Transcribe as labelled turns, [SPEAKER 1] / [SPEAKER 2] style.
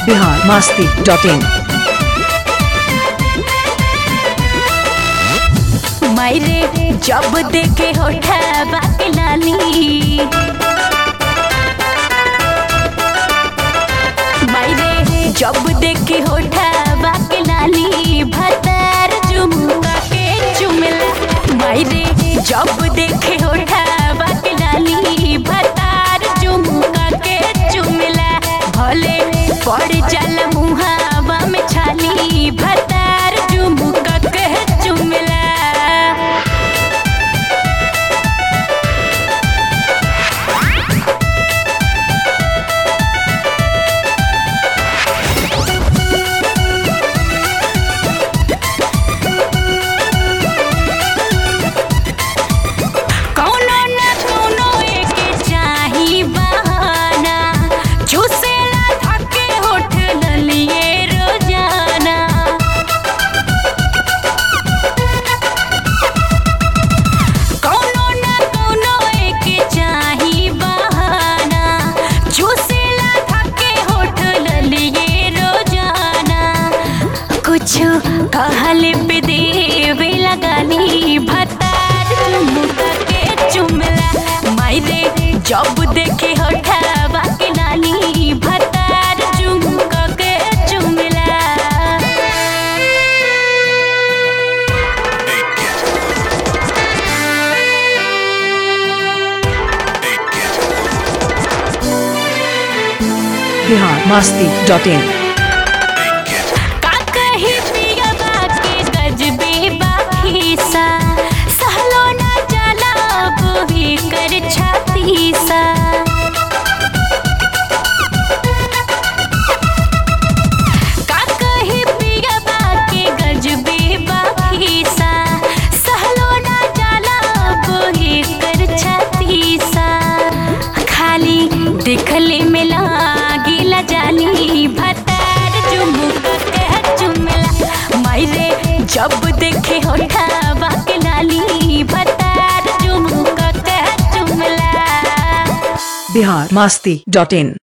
[SPEAKER 1] Bihar Masti dot इन
[SPEAKER 2] मायरे जब देखे होठा बाके लाली मायरे जब देखे होठा बाके लाली भतार चुमुका के चुमला मायरे जब देखे होठा बाके लाली भतार चुमुका के चुमला भले पड़ जाला मुहावा में छाली भतार चुमुका के चुमला कौनो न कौनो एके चाही बहाना चूसेला थके होठ ललिए रोजाना कौनो न कौनो एके चाही बहाना चूसेला थके होठ ललिए रोजाना कुछ कहल पे देवे लगानी भतार चुमुका के चुमला मायरे जब देखे हठावा के नानी भतार चुमुका के चुमला
[SPEAKER 1] बिहार मास्ती डॉट इन
[SPEAKER 2] का कही पियबा के गजबे बाखीसा सहलो ना जाला बोही कर छाती सा का कही पियबा के गजबे बाखीसा सहलो ना जाला बोही कर छाती सा खाली देखले में लागिला जाली भतार चुमुका के चुमला मायरे जब देखे होठावा के लाली भतार चुमुका के चुमला
[SPEAKER 1] बिहार मास्ती डॉट इन